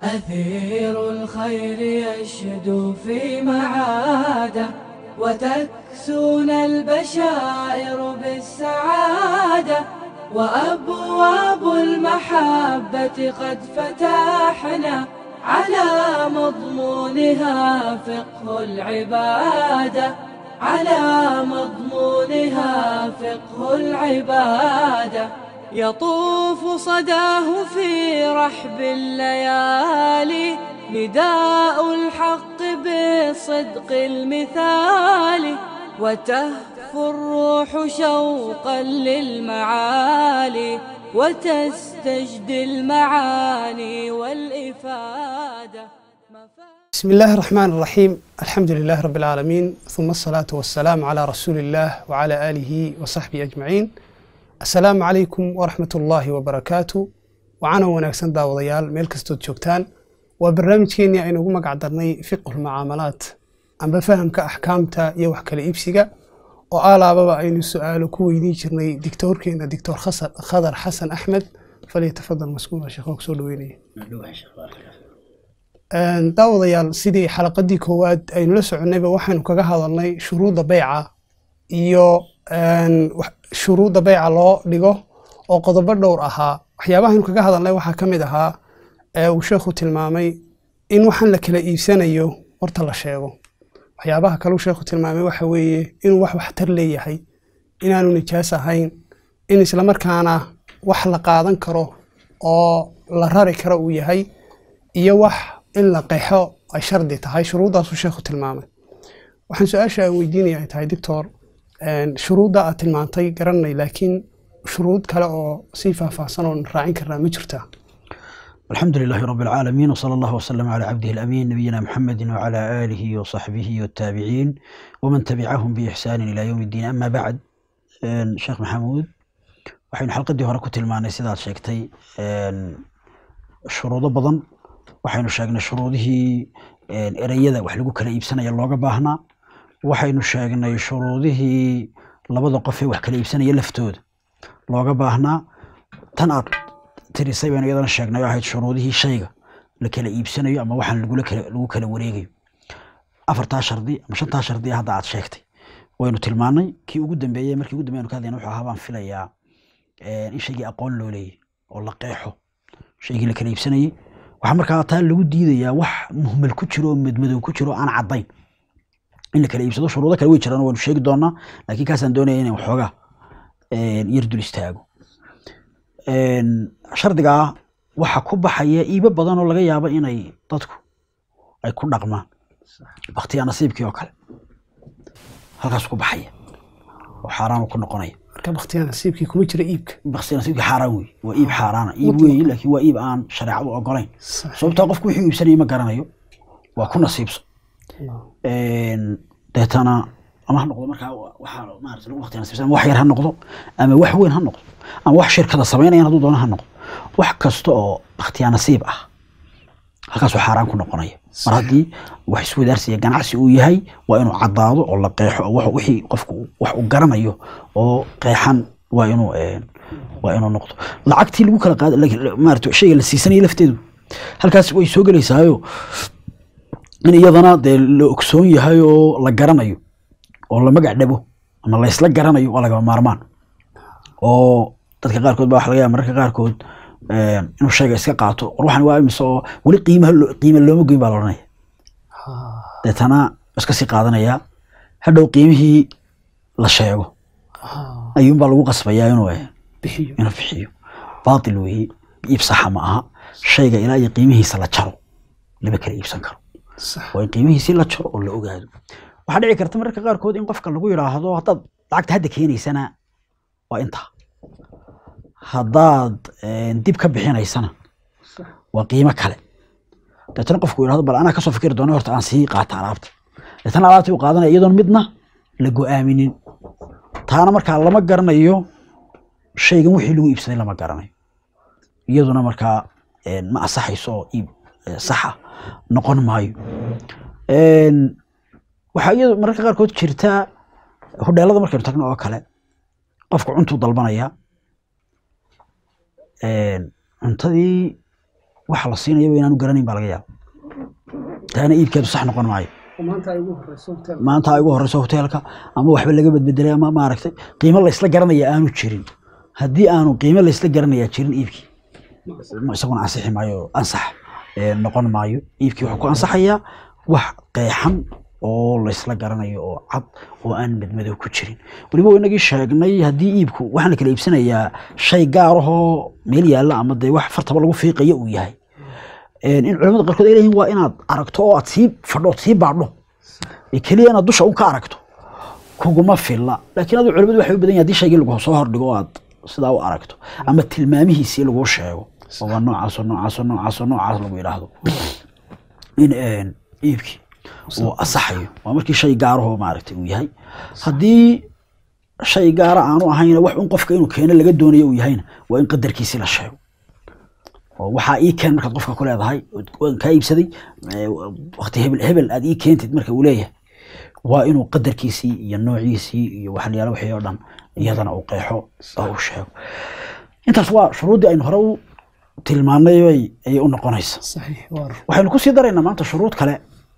أثير الخير يشدو في معاده وتكسون البشائر بالسعادة وأبواب المحبة قد فتحنا على مضمونها فقه العبادة على مضمونها فقه العبادة يطوف صداه في رحب الليالي نداء الحق بالصدق المثالي وتهفو الروح شوقا للمعالي وتستجدي المعاني والإفادة بسم الله الرحمن الرحيم الحمد لله رب العالمين ثم الصلاة والسلام على رسول الله وعلى آله وصحبه أجمعين السلام عليكم ورحمة الله وبركاته وعنا وناكسن داوديال ميل كستود جوجتان وبرنامجكيني aynu ugu magac darnay fiqhu lmucaamalaat amba fahamka axkaamta iyo wax kala iibsiga oo aalaababa aynu su-aalo ku weydiin jirnay dictoorkeena dictor khadar xasan axmed falyatafadal maskuula sheekho kusoo dhaweynaya daawadayaal sidii xalaqadii koowaad aynu la soconnayba waxaynu kaga hadalnay shuruudda beyca iyo shuruudda beyca loo dhigo oo qodobo dhowr ahaa waxyaabahaynu kaga hadalnay waxaa ka mid ahaa ee uu sheekhu tilmaamay in waxaan la kala iibsanayo horta la sheego waxyaabaha kaleu sheekhu tilmaamay waxa weeye inuu wax waxtar leeyahay inaanu nijaas ahayn in islamarkaana wax la qaadan karo oo la rari karo uu yahay iyo wax in la qeexo ay shardi tahay shuruuddaasuu sheekhu tilmaamay waxaan su-aasha aan weydiinaya ay tahay doctor shuruudda aad tilmaantay garanay laakiin shuruud kale oo sii faahfaahsan oo raacin karnaa ma jirtaa الحمد لله رب العالمين وصلى الله وسلم على عبده الأمين نبينا محمد وعلى آله وصحبه والتابعين ومن تبعهم بإحسان إلى يوم الدين أما بعد شيخ محمود waxaynu xalqadii hore ku tilmaanay sidaad sheegtay shuruudo badan waxaynu sheegnay shuruudihii ereyada wax lagu kala iibsanaya looga baahnaa waxaynu sheegnay shuruudihii labada qof ee wax kala iibsanaya laftooda looga baahnaa tan aad tirisay baynu iyadana sheegnay oo ahayd shuruudihii shayga la kala iibsanayo ama waxaan lagula kala lagu kala wareegayo afartaa shardi ama shantaa shardi hadda aad sheegtay waynu tilmaanay kii ugu dambeeyey markii ugu dambeeyanu ka hadlayna wuxuu ahaa baan filayaa in shaygii aqoon loo leeyahy oo la qeexo shaygii la kala iibsanayey waxaa markaa taa lagu diidayaa wax muhmal ku jiro oo madmadow ku jiro aan caddayn in la kala iibsado shuruudo kale way jiraan waynu sheegi doonaa laakiin kaasaan doonaya inaan waxoogaa yar dul istaago shardigaa waxa ku baxaya iibo badan oo laga yaabo inay dadku ay ku dhaqmaan baktiya nasiibkii oo kale halkaas ku baxaya oo xaaraan ku noqonaya marka baktiya nasiibkii kuma jira iibka baktiya nasiibkii xaaraan wey waa iib xaaraana iib weeye laakiin waa iib aan shareecadu ogolayn sababtaa qofku wixii iibsanaya ma garanayo waa ku nasiibso deetana ama ha noqdo markaa waxaa maarata lagu baktiya nasiibsan ama wax yar ha noqdo ama wax weyn ha noqdo ama wax shirkada samaynayan hadduu doono ha noqdo wax kasta oo bakhtiyaa nasiib ah halkaasuu xaaraan ku noqonaya mar haddii wax iswadaarsiya ganacsi uu yahay waa inuu caddaado oo la qeexo oo wixii qofku wax uu garanayo oo qeexan waa inuu waa inuu noqdo lacagtii lagu kala qaada maarata shayga la siisanaya lafteedu halkaas way soo gelaysaayo in iyadana dee la ogsoon yahay oo la garanayo oo la magac dhabo ama la isla garanayo waa lagama maarmaan oo dadka qaarkood baa waxa laga yaaba mararka qaarkood inuu shayga iska qaato war waxan waa imise oo weli qiimaha qiima looma goyn baa la odhanaya deetana iska sii qaadanaya hadhow qiimihii la sheego ayuunbaa lagu qasbayaa inuu inuu bixiyo baatil weeye iib saxa ma aha shayga ilaa iyo qiimihiisa la jaro lama kala iibsan karo waa in qiimihiisii la jaro oo la ogaado waxaa dhici karta mararka qaarkood in qofka lagu yidhaahdo haddaad lacagta hadda keenaysana waa intaa haddaad dib ka bixinaysana waa qiimo kale deetana qofku yidhahdo bal anaa kasoo fikiri doona horta aan sii qaata alaabta deetana alaabtii u qaadanaya iyadoon midna la go-aaminin taana markaa lama garanayo shaygan wixii lagu iibsaday lama garanayo iyaduna markaa ma asaxayso oo iib saxa noqon maayo waxaa iyadu mararka qaarkood jirtaa hodheelada markaynu tagno oo kale qofku cuntuu dalbanaya cuntadii waxa la siinayaba inaanu garanayn baa laga yaaba taana iibkeedu sax noqon maayo maanta ay ugu horeyso hotel maanta ay ugu horeyso hoteelka ama waxba laga bedbedelay ama maaragtay qiimo laysla garanaya aanu jirin haddii aanu qiimo laysla garanaya jirin iibkii isaguna ansixi maayo ansax ee, noqon maayo iibkii wuxuu ku ansaxayaa wax qeexan oo laysla garanayo oo cad oo aan madmadow ku jirin weliba waa inagii sheegnay haddii iibku waxaan la kala iibsanayaa shay gaar ahoo meel yaalla ama dee wax fartaba lagu fiiqayo uu yahay Een, in culamada qaarkood ay leeyihiin waa inaad aragto oo aad sii fadho ood sii baadho ee keliya inaad dusha un ka aragto kuguma filla laakiin adu culimadu waxay u badan yahay haddii shaygii lagu soo hordhigo oo aad sidaa u aragto ama tilmaamihiisii laguu sheego oo waa noocaasoo noocaasoo noocaasoo noocaas lagu yidhaahdo in een, iibkii uu asaxayo waa markii shay gaarahoo maaragtay uu yahay haddii shay gaara aanu ahayna wax un qofka inuu keeno laga doonayo uu yahayna waa in qadarkiisii la sheego oo waxaa ii keen markaad qofka ku leedahay waan kaa iibsaday ee, waqti hebel hebel aad ii keentid marka uu leeyahay waa inuu qadarkiisii iyo noociisii iyo waxyaala wixii oo dhan iyadana uu qeexo oo uu sheego intaas waa shuruuddii aynu hore u tilmaanay bay- ayay u noqonaysa saxiix waar waxaynu ku sii daraynaa maanta shuruud kale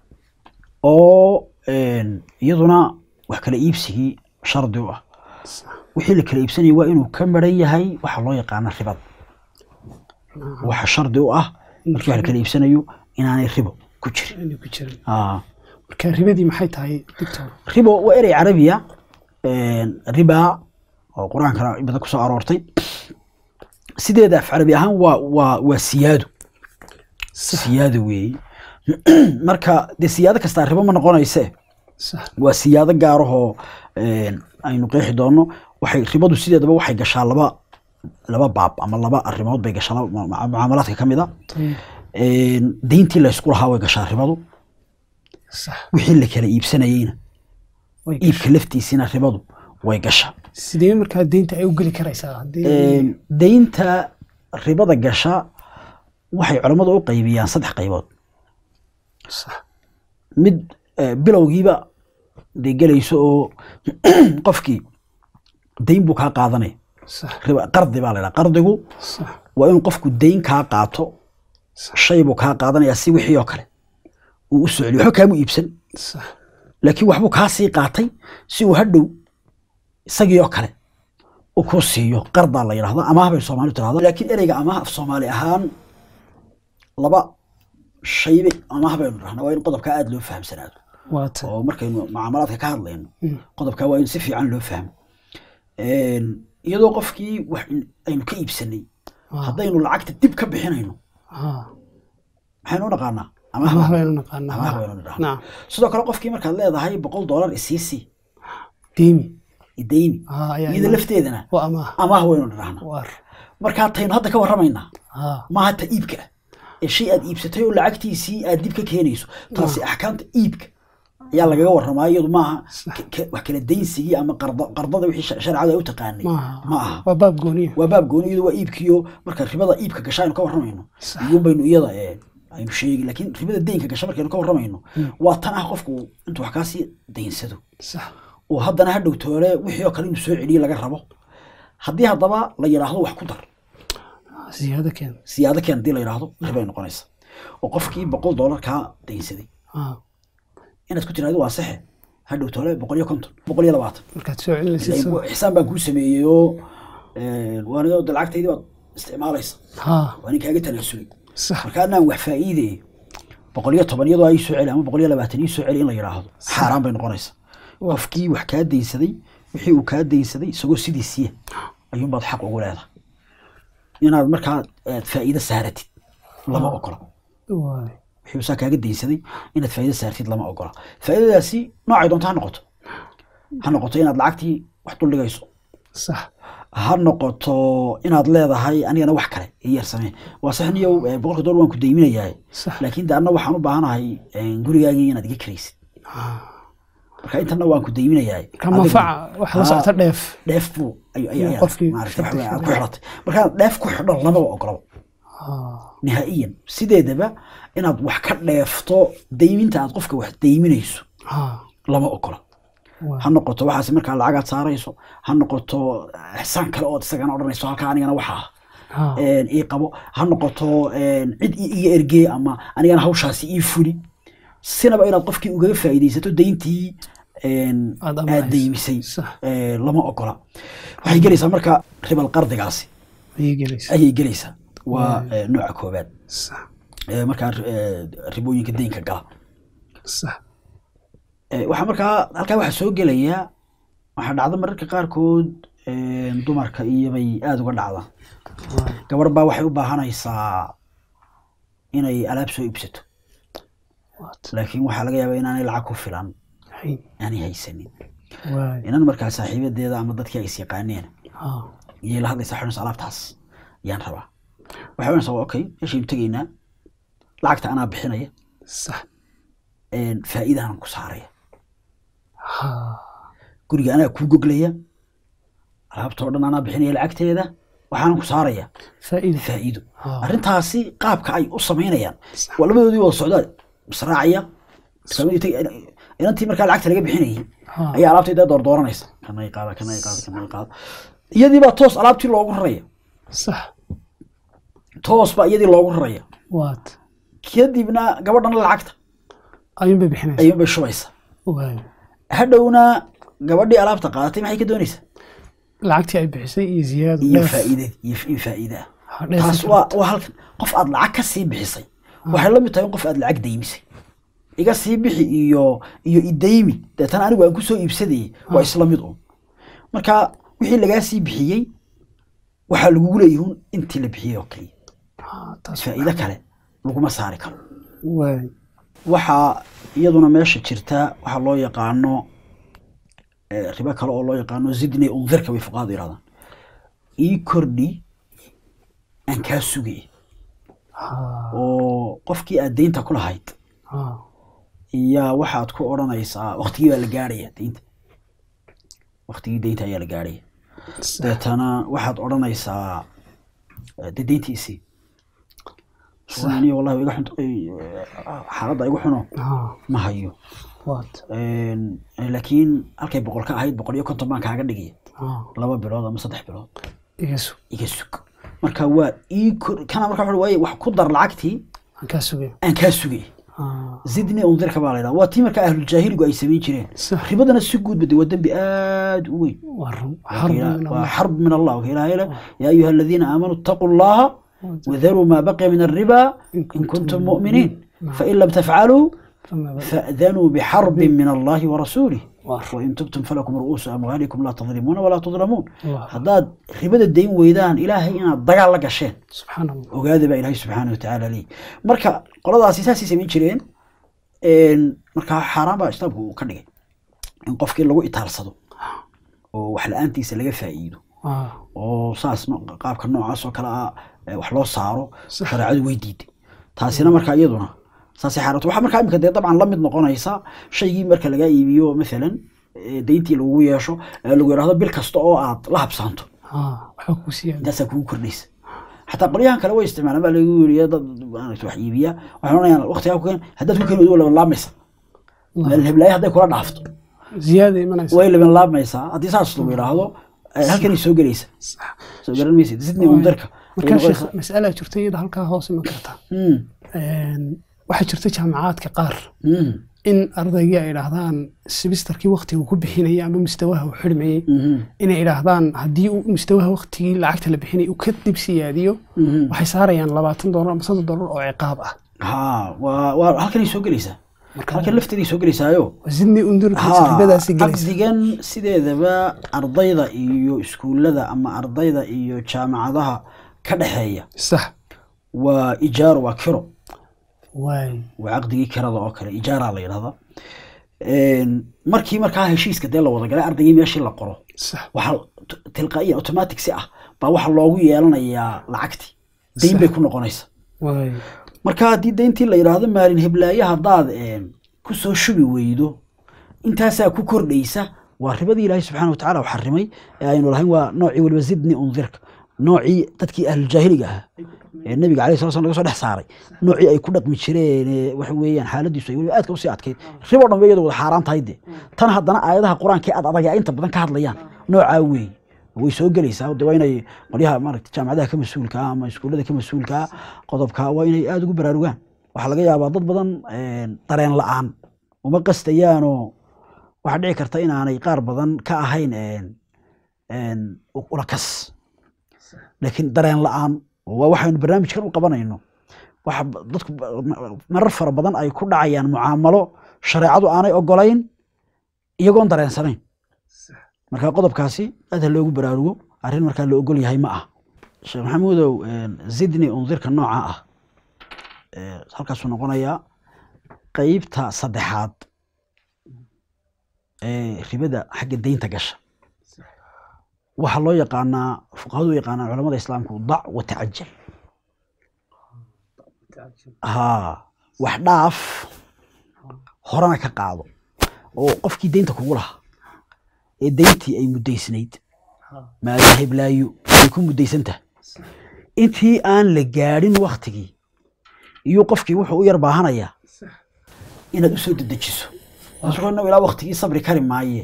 oo een, iyaduna wax kala iibsigii shardi u ah wixii la kala iibsanaya waa inuu ka maran yahay waxa loo yaqaana ribada waxa shardi u ah markii wax la kala iibsanayo inaanay ribo ku jirin inay ku jirin Ah, marka ribadii maxay tahay doctor ribo waa erey carabiya een, riba oo qur-aankana in badan kusoo aroortay sideeda af carabi ahaan waa waa waa siyaado siyaado weeye marka dee siyaado kastaa ribo ma noqonayse sax waa siyaado gaarahoo een, aynu qeexi doono waxay ribadu sideedaba waxay gashaa laba laba baab ama laba arrimood bay gashaa laba mu- mu- mucaamalaadka ka mid a tayib Een, deyntii laysku lahaa way gashaa ribadu sax wixii la kala iibsanayeyna way iibka laftiisina ribadu way gashaa sidee markaa deynta ay u geli karaysaa haddii Een, deynta ribada gasha waxay culammadu u qaybiyaan saddex qaybood sax mid eh, bilowgiiba dee gelayso oo qofkii deyn buu kaa qaadanaya sax riba qardi baa la ydhaha qardigu sax waa inuu qofku deyn kaa qaato shay buu kaa qaadanayaa si wixii oo kale uu u soo celiyo waxba kaamu iibsan sax laakiin waxbuu kaa sii qaatay si uu hadhow isagii oo kale uu kuu siiyo qardaa la yidhahda amaah bay soomaalidu tirahda laakiin ereyga amaah af soomaali ahaan laba shaybe amaah baynu dhahnaa waa in qodobkaa aada loo fahamsanaado waa ta oo markaynu mucaamalaadka ka hadlayno qodobkaa waa in si fiican loo fahmo Een, iyadoo qofkii wax in- aynu ka iibsanay haddaynu lacagta dib ka bixinayno ah maxaynu u naqaanaa amaah amaah baynu naqaanaa amaah ah. baynu dhahnaa naam sidoo kale qofkii markaad leedahay boqol doolar isiisi deemi idayni ah ayaa iyada iman- lafteedana waa amaah amaah waynu dhahnaa waar markaa taynu hadda ka warramaynaa ah maaha ta iibka ah ee shay aad iibsatay oo lacagtiisii aad dib ka keenayso taasi axkaamta iibka ayaa lagaga warramaa iyadu maaha ka- ka- wax kala daynsigii ama qarda- qardada wixii sha- sharcadu ay u taqaanay maaha ma aha waa baab gooniya waa baab gooni iyadu waa iibkiyo marka ribada iibka gasha aynu ka warramayno iyun baynu iyada ee aynu sheegi laakiin ribada deynka gasha markaynu ka warramayno waa tan ah qofku intuu wax kaasii daynsado sax oo haddana ha dhowtoole wixii oo kale inuu soo celiyo laga rabo haddii haddaba la yidhaahdo wax ku dar siyaado keen siyaado keen haddii la yidhaahdo ribay noqonaysa oo qofkii boqol doolar kaa daynsaday ah inaad ku tiraahdo waa saxe ha dhowtoole boqol iyo konton boqol iyo labaatan markaad soo celinaysid soo ixsaan baan kuu sameeyey oo waaniga de lacagtaydii baad isticmaalaysa ha waa nin kaaga tanaasulay sax marka anaan wax faa'iideeye boqol iyo toban iyadoo ay soo celi ama boqol iyo labaatan ii soo celi in la yidhaahdo xaaraan bay noqonaysa qofkii wax kaa daynsaday wixii uu kaa daynsaday isagoo sidiisiya ayuunbaad xaq ugu leedahay inaad markaa aad faa'iido saaratid lama ogola waay wixii uu saa kaaga daynsaday inaad faa'iido saartid lama ogola faa'iidadaasi noocay doonto ha noqoto ha noqoto inaad lacagtii wax duldhigayso sax ha noqoto inaad leedahay anigana wax kale ii yar samee waa sax niyow eh, boqolka doolar waan ku dayminayaa Sax. laakiin de anna waxaan u baahanahay eh, gurigaagii inaad iga kiraysid marka intana waan ku dayminayaa ka manfaca wax la socota dheef dheef buu ay- ay- ay- Qofkii maaragtay wax weyn aad ku shaqada xidhatay marka dheef ku xidho lamaba ogolaba Ah, nihaa'iyan sideedaba inaad wax ka dheefto dayminta aad qofka wax dayminayso ah, lama ogola waa. ha noqoto waxaas markaa lacagaad saarayso ha noqoto ixsaan kale ood isagana odhanayso halkaa anigana waxa ah Ha. een, ii qabo ha noqoto een, cid i- iga ergee ama anigana hawshaasi ii fuli sinaba inaad qofkii ugaga faa'iidaysato dayntii een, Aad aad amaahayso. daymisay Sax. ee, lama ogola waxay gelaysaa marka ribal qardigaasi ayay gelaysa ayay gelaysaa waa ee, nooca koobaad sax ee, markaa ee, ribooyinka deynka gala sax Ee, waxaa markaa halkaa waxaa soo gelaya waxaa dhacda mararka qaarkood ee, dumarka iyobay aada uga dhacdaan gabar baa waxay u baahanaysaa inay alaab soo iibsato waat laakiin waxaa laga yaabaa inaanay lacag ku filan hayn aanay haysanin waay inan markaa saaxiibadeeda ama dadkii ay is yaqaaneen ha iyay la hadlaysaa xunaysa alaabtaas ayaan rabaa waxay ohanaysaa waa okay meeshaynu tegaynaa lacagta anaa bixinaya sax een, faa'iidaanan ku saaraya ha guriga anaa kuu goglaya alaabtoo dhan anaa bixinaya lacagteeda waxaanan ku saaraya faa'iida faa'iido Ah. arrintaasi qaabka ay u samaynayaan waa labadoodii wada socdaa israacaya islaamadu tag- inantii markaa lacagta laga bixinayay Ha. ayaa alaabtayda doordooranaysa kanay qaada kanay qaada kanay qaada iyadii baa toos alaabtii loogu raraya sax toos baa iyadii loogu raraya waat kadibna gabadhana lacagta ayuun bay bixinaysa ayuun bay shubaysa waay hadhowna gabadhii alaabta qaadatay maxay ka doonaysaa lacagtii ay bixisay iyo ziyaado iyo dheef. faa'iide iyo in faa'iide ah Ha, dheef taas ay waa waa halkan qof aad lacag ka sii bixisay waxay la mid tahay in qof aad lacag daymisay iga sii bixi iyo iyo idaymi deetana anigu aan kusoo iibsadayay waa isla mid un marka wixii lagaa sii bixiyey waxaa lagugu leeyihun intii la bixiyey oo keliya Ha, taas faa'iido kale laguma saari karo waay waxaa iyaduna meesha jirta waxaa loo yaqaano eh, ribo kale oo loo yaqaano zidni undirka bay fuqahadu yidhahdaan ii kordhi aan kaa sugay ha oo qofkii aad deynta ku lahayd ha iyaa waxaad ku odhanaysaa waktigii baa la gaarhaya deynta waktigii deynta ayaa la gaarhaya sax deetana waxaad odhanaysaa eh, dee deyntiisii suani wallahi iga xunto ay, eh, xaaladda igu xuno ha ma hayo waat Een, laakiin halkay boqol ka ahayd boqol iyo konton baan kaaga dhigaya ha laba bilood ama saddex bilood iga sug iga sug marka waa ii kor kana marka wuxuu waaye wax ku dar lacagtii aan kaa sugay aan kaa sugay ha zidni undirka baa laydhaha waa tii marka ahluljaahiligu ay samayn jireen sax ribadana si guudba de waa dembi aad u weyn waa run waa xarbi ka- min waa Allah. xarb min allah waka ilaahay leh yaa ayuha aladiina aamanuu ittaquu allaha wadaruu maa baqiya min alriba in kuntum mu'miniin fain lam tafcaluu Fama ba- فأذنوا بحرب من الله ورسوله واضح. وإن تبتم فلكم رؤوس أموالكم لا تظلمون ولا تظلمون واضح. هذا ربد الدين ويدان إلهي إنا دقال لك الشين subxaan allah وقاذب إلهي سبحانه وتعالى لي مركا قرضا أساسي سمين جرين إن مركا حرام بقى اشتبه كدقي إن قفك لغو إتارصدو وحلا أنتي سلقى فايدو ha oo saas no- qaabka noocaas oo kale ah ee wax loo saaro Sax. shareecadu way diiday taasina marka iyaduna saasay xaarato waxaa markaa imika dee dabcan la mid noqonaysa shaygii marka lagaa iibiyo maalan ee deyntii lagugu yeesho ee lagu yidhahdo bil kasta oo aad la habsaanto ha waxba kuu siiyaan intaasaa kugu kordhaysa xataa qolyahan kale way isticmaalaan baa lagu yiri dad maaragtay wax iibiya waxay oranayaan waqtigaa ku keen haddaad ku keeni wado laban laabmaysa meel heblaayo hadday kula dhaafto ziyaada imanaysa way laban laabmaysaa haddii saas lagu yidhaahdo eh, halkanay soo gelaysa soo garan maysid sidney undarka markaa sheekh mas'alaa jirta iyada halkaa hoose ma kartaa Mm, waxaa jirta jaamacaadka qaar mm, in ardaygii ay idhaahdaan sibistarkii waktiga uu ku bixinayay ama mustawaha uu xidhmayey mhm, inay idhaahdaan haddii uu mustawaha waktigii lacagta la bixinay uu ka dib siyaadiyo mhm. waxay saarayaan labaatan doolar ama soddon doolar oo ciqaab ah ها waa waa halkanay soo gelaysaa Marka- halkan lafteeday soo gelaysaayo sidnii undurka Haa, ribadaasi gelaysa caqdigan sideedaba ardayda iyo iskuullada ama ardayda iyo jaamacadaha ka dhexeeya sax waa ijaaro waa kiro waay waa caqdigii kirada oo kale ijaaraa la yidhahdaa markii markaa heshiiska dee la wada galay ardaygii meeshii la qoro sax waxaa t- tilqaa'iyan automatic si ah baa waxaa loogu yeelanayaa lacagtii dayn bay ku noqonaysa waay marka haddii dayntii la yidhaahdo maalin heblaaye haddaad een, ku soo shubi weydo intaasaa ku kordhaysa waa ribadii ilaahay subxaana wa tacaala u xarimay ee aynu lahayn waa noocii weliba zidni undirka noocii dadkii ahluljaahiliga ahaa ee nabiga alayh sala slam laga soo dhex saaray noocii ay ku dhaqmi jireen ee waxa weeyaan xaaladiisu ay weliba aadka usii adkayd riboo dhan ba iyadu wada xaaraan tahay de tan haddana aayadaha qur-aanka ee ad adaga inta badan ka hadlayaan noocaa weeye way soo gelaysaa de waa inay qolyaha maaragta jaamacadaha ka mas-uulka ah ama iskuullada ka mas-uulka ah qodobka waa inay aada ugu baraarugaan waxaa laga yaabaa dad badan dareen la-aan uma qastayaanoo waxaa dhici karta inaanay qaar badan ka ahayn ulakas laakiin dareen la-aan waa waxaynu barnaamijkan u qabanayno waxa dadku marar fara badan ay ku dhacayaan mucaamalo shareecadu aanay ogolayn iyagoon dareensanayn marka qodobkaasi aad ha loogu baraarugo arrin markaa la ogol yahay ma ah sheekh maxamuudow zidni undirka nooca ah halkaasuu noqonayaa qeybta saddexaad ee ribada xagga deynta gasha waxaa loo yaqaanaa fuqahadu u yaqaanaa culamada islaamku dac wa tacajal ha wax dhaaf horena ka qaado oo qofkii deynta kugu lahaa ee deyntii ay muddaysnayd maada heblaayo ay ku muddaysantaha intii aan la gaadhin waktigii iyo qofkii wuxuu u yar baahanayaa inaad u soo dedejiso asagoo ilaa waktigii sabri kari maaye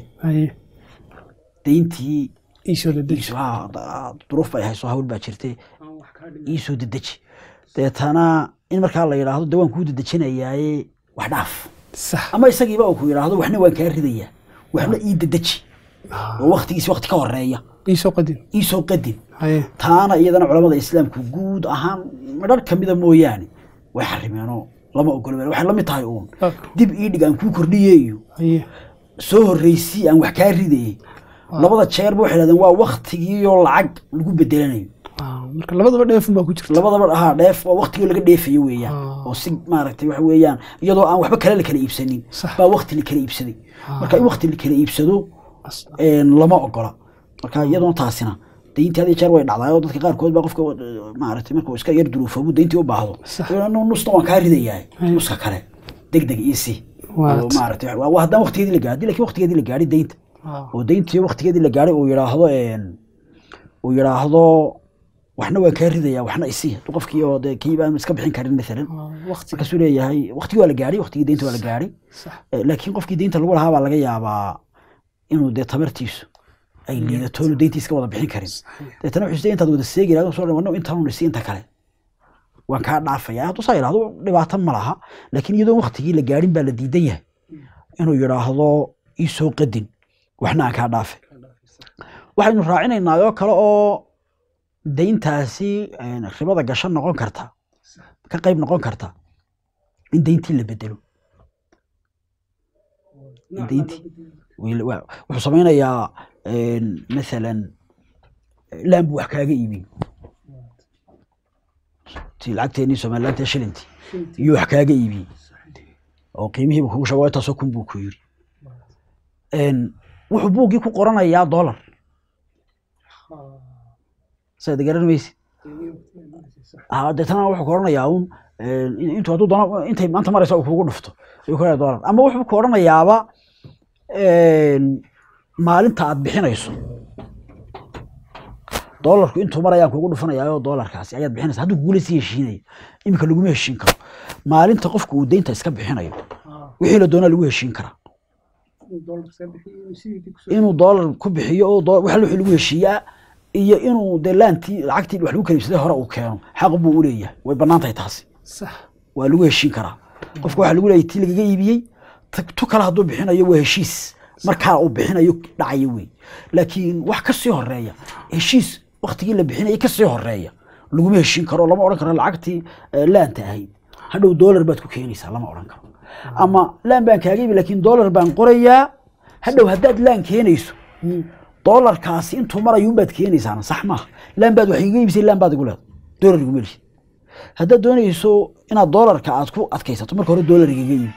deyntii duruuf bay hayso hawl baa jirte iisoo dedeji deetana in markaa la yidhaahdo de waan kuu dedejinayaaye wax dhaaf ama isagiiba uu ku yidhaahdo waxna waan kaa ridayaa waxna ii dedeji oo waktigiisi wakti ka horeeya iisoo qadin iisoo qadin taana iyadana culamada islaamku guud ahaan midhar kamida mooyaane way xarimeenoo lama ogolo waxay la mid tahay uun dib ii dhig aan kuu kordhiye iyo soo horreysii aan wax kaa ridayey labada jeerba waxay dhahdeen waa waktigiioo lacag lagu bedelanayo marka labadaba dheefun baa ku jirta labadaba haa dheef waa waktigii laga dheefayo weeyaan oo si maaragtay waxa weeyaan iyadoo aan waxba kale la kala iibsanin baa wakti la kala iibsaday marka in wakti la kala iibsado lama ogola marka iyadoona taasina dayntii had jeer way dhacdaa oo dadka qaarkood baa qofka maaragtay markuu iska yar duruufoobu dayntii u baahdo nusna waan kaa ridayaa nuska kale deg deg iisi maaragtay haddaan waktigeedii la gaadhi lakin waktigeedii la gaadhi daynta oo dayntii waktigeedii la gaadhay uu yidhaahdo uu yidhaahdo waxna waan kaa ridaya waxna isi hadduu qofkii oo dee kii baan iska bixin karin maalan markaasuu leeyahay waktigii waa la gaadhay waktigii deynta waa la gaadhay laakiin qofkii deynta lagu lahaa baa laga yaabaa inuu dee tamartiisu ay liidato inuu deyntii iska wada bixin karin deetana wuxuu isleeyahay intaad wada seegi lahayd soo dhamaan intaan isi inta kale waan kaa dhaafaya hadduu saa yidhahdo dhibaato ma laha laakiin iyadoo waktigii la gaadhin baa la diidan yahay inuu yidhaahdo ii soo qadin waxna aan kaa dhaafe waxaynu raacinaynaa oo kale oo deyntaasi ribada gasho noqon karta ka qayb noqon karta in deyntii la bedelo in deyntii wuxuu samaynayaa maalan laan buu wax kaaga iibin ti lacagteenii somalilaanta shilintii iyo wax kaaga iibiyey oo qiimihiiba kugu sheego intaasoo kun buu ku yiri wuxuu buuggii ku qoranayaa dollar saad garan maysid deetana wuxuu ku odhanayaa un intuu hadduu doono intay maanta maraysa uu kugu dhufto ayuu ku dollar ama wuxuu ku odhanayaaba maalinta aad bixinayso doolarku intuu mar ayaan kugu dhufanayaayo doolarkaasi ayaad bixinaysa hadduu kugula sii heshiinaya iminka laguma heshiin karo maalinta qofku uu deynta iska bixinayo wixii la doonaa lagu heshiin karaa inuu doolar ku bixiyo oo wax wixii lagu heshiiyaa iyo inuu dee laantii lacagtii wax lagu kala iibsaday hore uu keeno xaq buu u leeyahay way bannaan tahay taasi waa lagu heshiin karaa qofka waxaa lagu leeyahay tii lagaga iibiyey tu kale hadduu bixinayo waa heshiis markaa uu bixinayo dhacaya wey laakiin wax ka sii horeeya heshiis waktigii la bixinayay ka sii horeeya laguma heshiin karo lama odhan karo lacagtii laanta ahayd hadhow doolar baad ku keenaysaa lama odhan karo ama laan baan kaaga ibi laakiin doolar baan qorayaa hadhow haddaad laan keenayso doolarkaasi intuu marayuunbaad keenaysaana sax maaha laan baad wax iga iibisay laan baad igu leedo doolar iguma lihid haddaad doonayso inaad doolarka aad ku adkaysato marka hore doolar igaga iibi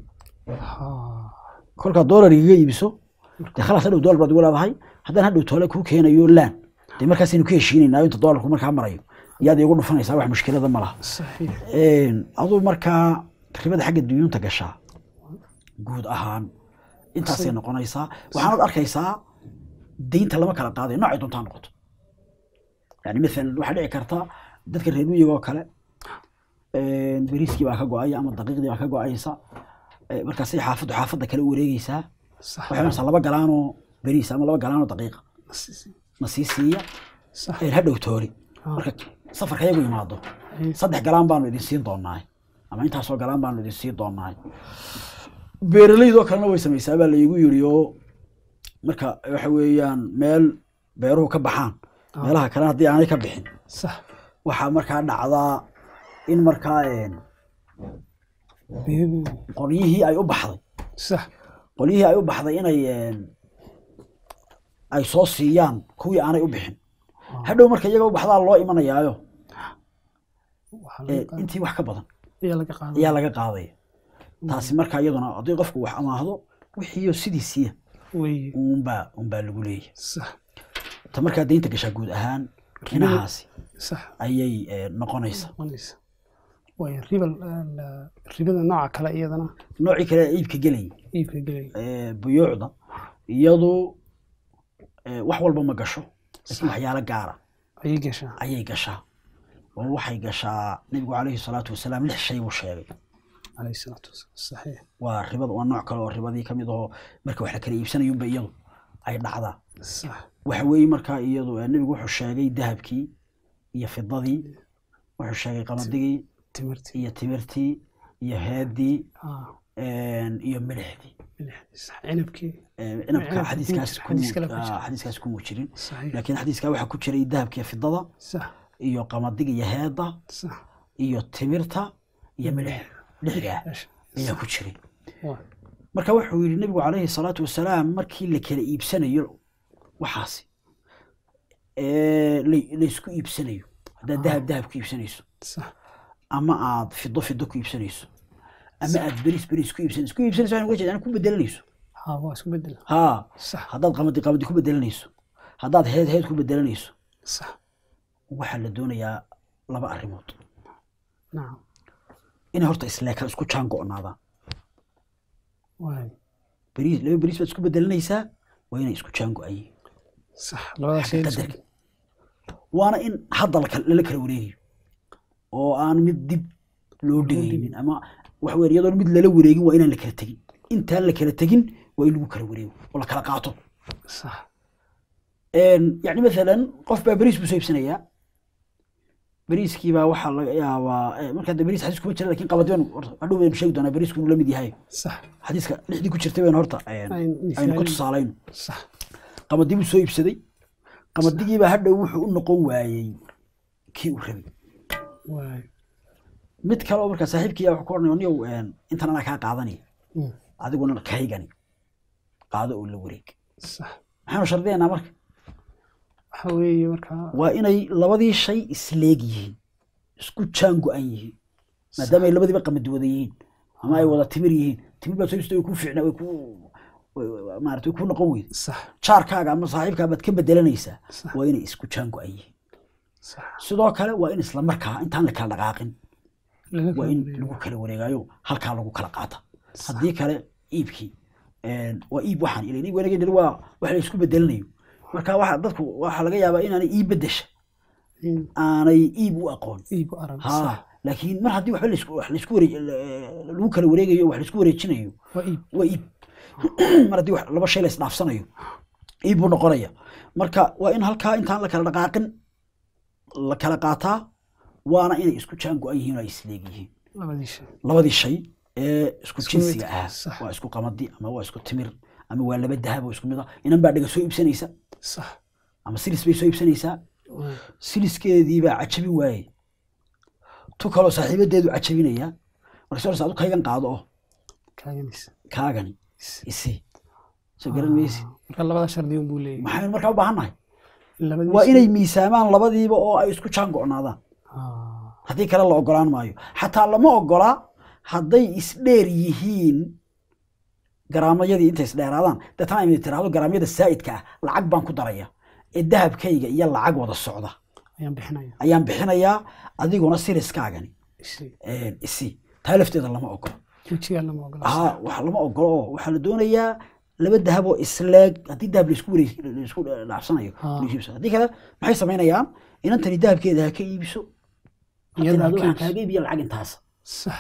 kolkaad doolar igaga iibiso dee khalaas hadhow doolar baad igu leedahay haddaan hadhow toole kuu keenayo laan dee markaasaynu ka heshiinaynaa inta doolarku markaa marayo yaad igu dhufanaysaa wax mushkilada ma laha aduu markaa ribada xagga duyuunta gashaa guud ahaan intaasay noqonaysaa waxaanad arkaysaa deynta lama kala qaaday noocay doontaa noqoto yani maalan waxaa dhici karta dadka reer miyiga oo kale beriiskii baa ka go-aya ama daqiiqdii baa ka go-aysa markaasay xaafaddu xaafadda kale u wareegeysaa waxay cunaysaa laba galaanoo beriis ama laba galaanoo daqiiqa na sii siiya sax een hadhow toori Ah. marka safarka iyagu yimaado Ay, saddex galaan baanu idin siin doonaa ama intaasoo galaan baanu idin siin doonaa beeraleydoo kalena way samaysaa baa laygu yiri oo marka waxa weeyaan meel beeruhu ka baxaan meelaha kale haddii aanay ka bixin sax waxaa markaa dhacdaa in markaa een, beebi qolyihii ay u baxday sax qolyihii ay u baxday inay een, ay soo siiyaan kuwii aanay u bixin hadhow marka iyaga u baxdaa loo imanayaayo waxaa ee, laga qaad- intii wax ka badan ayaa laga qaaday ayaa laga qaadaya taasi marka iyaduna haddii qofku wax amaahdo wixiiyo sidiisiiya wey unbaa unbaa lagu leeyahay sax ta markaa deynta gashaa guud ahaan inahaasi sax ayay eh, noqonaysa noqonaysa way ribal ribada nooca kale iyadana noocii kale ee iibka gelayay iibka gelay ee, buyuucda iyadu eh, wax walba ma gasho laakiin waxyaalo gaara ayay gashaa ayay gashaa oo waxay gashaa nebigu calayhi salaatu wasalaam lix shay buu sheegay calayhi salaatu wasalaam saxiix waa ribada waa nooc kale oo ribadii ka mid ahoo marka wax la kala iibsanayunba iyadu ay dhacdaa sax waxa weeye markaa iyadu eh, nebigu wuxuu sheegay dahabkii iyo fidadii wuxuu sheegay qamaddigii timirti iyo timirtii iyo heedii ah een, iyo milixdii milixdii sax cinabkii Ee, inabka Cinabka xadiiskaas ku- ku xadiis kale ku jira. ah, xadiiskaas kuma jirin saxiix laakiin xadiiska waxaa ku jiray dahabka iyo fidada sax iyo qamadiga iyo heeda sax iyo timirta iyo milix lixdaa Eesh. ayaa ku jiray waa marka wuxuu yidhi nebigu calayhi salaatu wasalaam markii la kala iibsanayo waxaasi ee, la- laysku iibsanayo haddaad dahab dahab ku iibsanayso sax ama aad fido fido ku iibsanayso ama aad beris beris ku iibsanayso ku iibsanayso waxaan uga jeedaa ku bedelanayso ha waa isku bedel haa sax haddaad qamadi qamadi ku bedelanayso haddaad heed heed ku bedelanayso sax waxaa la doonayaa laba arrimood nacam inay horta isleeka isku jaan go'naadaan waay beriis laba beriis baad isku bedelanaysaa waa inay isku jaan go'an yihiin sax labada shay la isku- qadarka waana in hadda la kala- lala kala wareegayo oo aan mid dib loo dhigaynin ama waxa weeye iyadoon mid lala wareegin waa inaan la kala tegin intaan la kala tegin waa in lagu kala wareego oo la kala qaato sax Een, yacni maalan qof baa beriis buu soo iibsanayaa beriiskii baa waxaa laga yaabaa eh, markaa de beriis xadiis kuma jira lakin qabadiban hadhow baynu sheegi doonaa beriisku inuu la mid yahay sax xadiiska lixdii ku jirtay baynu horta een, Aynu aynu ku misaalin. tusaalayno sax qamadii buu soo iibsaday qamadigiibaa hadhow wuxuu u noqon waayey kii uu rabay waay mid kale oo markaa saaxiibkii wuxuu ku odhanaya niyow een, intan anaa kaa qaadanaya Mm. adiguna kaygani qaado oo la wareeg sax maxaanu shardiyaynaa marka waxa weeye markaa waa inay labadii shay isleeg yihiin isku jaan go-an yihiin maadaama ay labadiiba qamadi wada yihiin ama ay wada timir yihiin timir baa soo iibsatay way ku fiicnaa way ku way- way- maarata way ku noqon weyda sax jaarkaaga ama saaxiibkaa baad ka bedelanaysaa Sax. waa inay isku jaan go-an yihiin sax sidoo kale waa in isla markaa intaan la kala dhaqaaqin laga waa kala in wareego. lagu kala wareegayo halkaa lagu kala qaata haddii kale iibkii een, waa iib waxaan ilan iib wareegay waa wax la isku bedelanayo marka waxa dadku waxaa laga yaabaa inaanay iib bedesha in aanay iib u aqoon iib u arag sax ha laakiin mar haddii waxba laisku wax laisku wareej lagu kala wareegayo wax laisku wareejinayo waa iib waa iib mar haddii wax laba shay la isdhaafsanayo iib buu noqonaya marka waa in halkaa intaan la kala dhaqaaqin la kala qaataa waana inay isku jaan go-an yihiin oo ay isleeg yihiin labadii shay labadii shay ee isku Isku jinsiga mid, ahaa sax. waa isku qamadi ama waa isku timir ama waa laba dahab oo isku mid ah inan baa dhega soo iibsanaysa sax ama silis bay soo iibsanaysaa waay siliskeedii baa cajabin waaye tu kaloo saaxiibadeedu cajabinaya marka soo adu kaygan qaado oo kaaganaysa kaagani isi soo garan maysi marka labada shardi un buu leeyahay maxaynu markaa u baahannahay labadii waa shay- inay miisaamaan labadiiba oo ay isku jaan go'naadaan Ah, haddii kale la ogolaan maayo xataa lama ogolaa hadday isdheer yihiin garaamayadii intay isdheeraadaan deetana ay tiraahdo garaamyada saa'idka ah lacag baan ku daraya ee dahabkayga iyo lacag wada socda ayaan bixinaya ayaan bixinayaa adiguna siriskaagani isi een, isi taa lafteeda lama ogolo wejigaa lama ogola haa wax lama ogolo oo waxaa la doonayaa laba dahab oo isleeg haddii dahab laisku wareeg laisku dhaafsanayo Ah. laisku iibsado. haddii kale maxay samaynayaan inantani dahabkeeda ha ka iibiso ha Iyada ha tiraahdo ka waxaan iibso. kaaga iibiya lacag intaas sax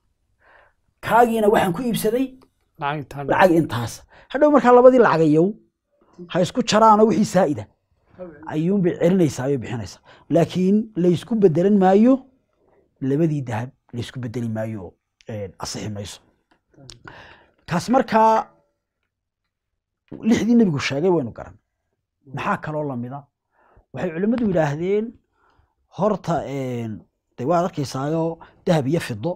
kaagiina waxaan ku iibsaday lacag taa lacag intaas hadhow markaa labadii lacagayow ha isku jaraanoo wixii saa'ida ayuunbay celinaysaa ayay bixinaysaa laakiin laysku bedelan maayo labadii dahab laysku bedeli maayo een, asixi mayso kaas markaa lixdii nebigu sheegay waynu garan maxaa kaloo lamida waxay culimmadu yidhaahdeen horta een, de waad arkaysaayo dahab iyo fido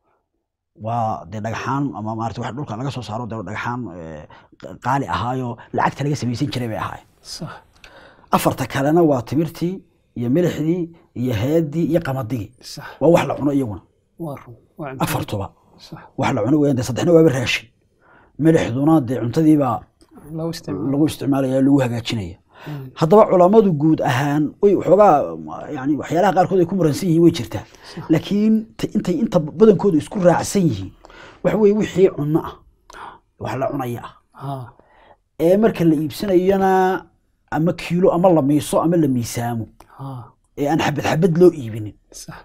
waa dee dhagaxaan ama maarata wax dhulka laga soo saaro dee dhagaxaan eh, qaali ahaayo lacagta laga samaysan jiray bay ahaayeen sax afarta kalena waa timirtii iyo milixdii iyo heedii iyo qamadigii sax waa wax la cuno iyaguna waa run waa cunto. afartuba sax wax la cuno weeyaan dee saddexna waaba raashin milixduna dee cuntadiibaa lagu isticmaalo lagu isticmaalaya lagu hagaajinaya haddaba culammadu guud ahaan way waxoogaa yani waxyaalaha qaarkood ay ku muransan yihiin way jirtaa laakiin ta- intay inta badankooda isku raacsan yihiin waxa weye wixii cunno ah wax la cunaya ah haa ee marka la iibsanayona ama kiilo ama la miiso ama la miisaamo haa ee aan xabad xabad loo iibinin sax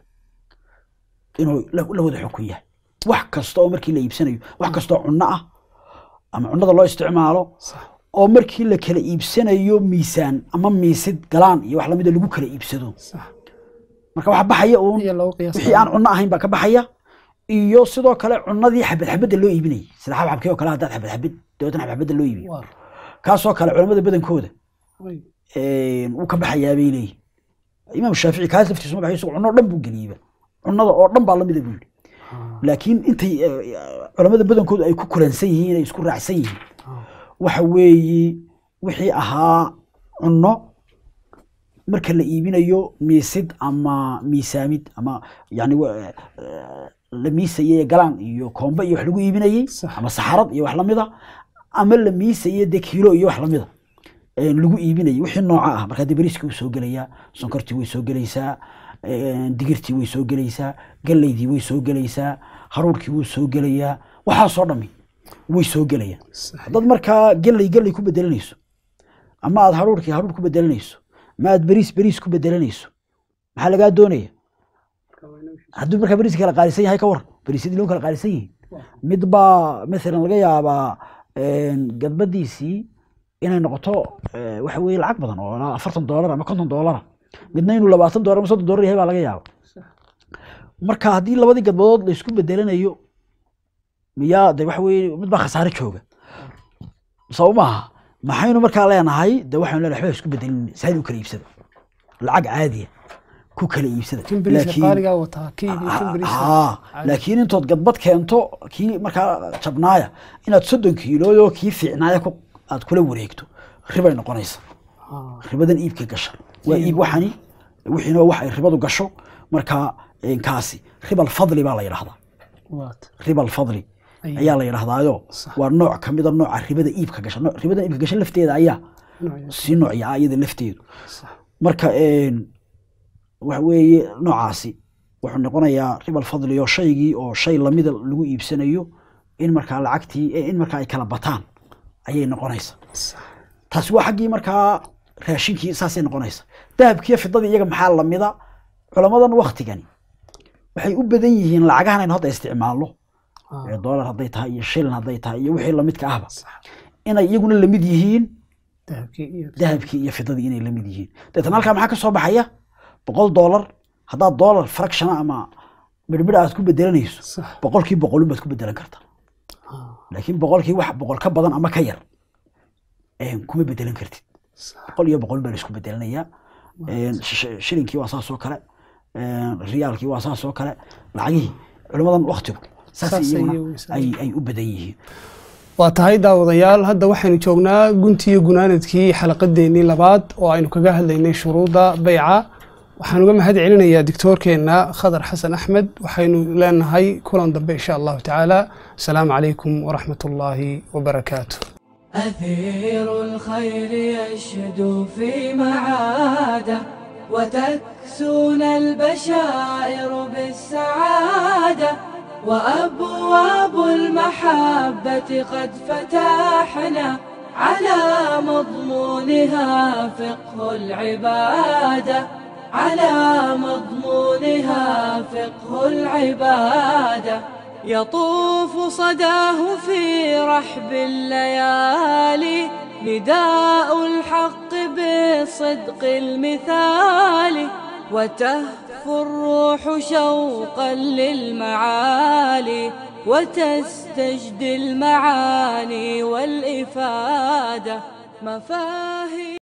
inuu la la wada xukun yahay wax kasta oo markii la iibsanayo wax kasta oo cunno ah ama cunnada loo isticmaalo sax oo markii la kala iibsanayo miisaan ama miisid galaan iyo wax lamida lagu kala iibsado sax marka waxa baxaya uun iyo lagu qiyaas wixii aan cunno ahayn baa ka baxaya iyo sidoo kale cunnadii xabad xabadda loo iibinayay sida xabxabkii oo kale haddaad xabad xabad dabeetana xabad xabadda loo iibiyo waa run kaasoo kale culamada badankooda way een, wuu ka baxayaa bay leeyihin imaam shaafici kaas laftiisu ma baxay isagu cunno oo dhan buu geliyeyba cunnada oo dhan baa lamida buu yidhi haa laakiin intay eh, culamada badankoodu ay ku kulansan yihiin ay isku raacsan yihiin haa waxa weeye wixii ahaa cunno marka la iibinayo miisid ama miisaamid ama yani wa- eh, la miisayey galaan iyo koombe iyo wax lagu iibinayey Sax. ama saxarad iyo wax lamida ama la miisayey de kiilo iyo wax lamida een, lagu iibinayay wixii nooca ah markaa de beriskii wuu soo gelayaa sonkortii way soo gelaysaa een, digirtii way soo gelaysaa galeydii way soo gelaysaa haruurkii wuu soo gelayaa waxaasoo dhami way soo gelayaan sax haddaad markaa geley geley ku bedelanayso ama aad haruurkii haruur ku bedelanayso ama aad beriis beriis ku bedelanayso maxaa lagaa doonaya hadduu markaa beriis kala qaalisan yahay ka waran beriisyadii loo kala qaalisan yihiin mid baa maalan laga yaabaa een, gadbadiisii inay noqoto eh, waxa weye lacag badan oo ilaa afartan doolar ama konton doolara midna inuu labaatan doolar ama soddon doolar yahay baa laga yaaba marka haddii labadii gadbadood la isku bedelanayo miyaa de waxa weye mid baa khasaare jooga soo maaha maxaynu markaa leenahay de waxaynu leenahay waxba isku bedelin saad u kala iibsada lacag caadiya ku kala iibsada kan beriiska qaaligaa wataa kii iyo kan beriiska haa laakiin intood gadbad keento kii markaa jabnaaya inaad soddon kiilooyo kii fiicnaaya ku aad kula wareegto ribay noqonaysa haa ribadan iibka gasha waa iib waxani wixiina wax ay ribadu gasho markaa een, kaasi ribal fadli baa la yidhahdaa waat ribal fadli Ay. ayaa la yidhahdaayo Sax. waa nooc ka mida nooca ribada iibka gasha Nooc- ribadan iibka gasha lafteeda ayaa noocyada sii noocya ah iyada lafteedu sax marka een, waxa weeye noocaasi wuxuu noqonayaa ribal fadli oo shaygii oo shay lamida lagu iibsanayo in markaa lacagtii in markaa ay kala bataan ayay noqonaysa sax taasi waa xaggii markaa raashinkii saasay noqonaysa dahabkiiyo fidadii iyaga maxaa lamida culamadan waktigani waxay u badan yihiin lacagahan aynu hadda isticmaalno haa ee doolar hadday tahay iyo shilin hadday tahay iyo wixii lamidka ahba sax inay iyaguna lamid yihiin dahabkii iyo dahabkii iyo fidadii inay lamid yihiin deetan halkaa maxaa ka soo baxaya boqol doolar haddaad doolar fractiona ama midhmidh aad ku bedelanayso sax boqolkii boqolun baad ku bedelan kartaa haa laakiin boqolkii wax boqol ka badan ama ka yar een, kuma bedelan kartid sax boqol iyo boqol baa la isku bedelanayaa Een, sh- shilinkii waa saas oo kale een, riyaalkii waa saas oo kale lacagihii culimmadan waktigu saas Saas iyaguna ayay u isla- ay ay u badan yihiin waa tahay daawadayaal hadda waxaynu joognaa guntiyo gunaanadkii xalaqadeennii labaad oo aynu kaga hadlaynay shuruudda beyca waxaan uga mahad celinayaa dictoorkeenna khadar xasan axmed waxaynu leenahay kulan dambe insha allahu tacaala asalaamu calaykum waraxmat ullaahi wabarakaatu أثير الخير يشدو في معاده وتكسون البشائر بالسعادة وأبواب المحبة قد فتحنا على مضمونها فقه العبادة على مضمونها فقه العبادة يطوف صداه في رحب الليالي نداء الحق بالصدق المثالي وتهفو الروح شوقا للمعالي وتستجدي المعاني والإفادة مفاهيم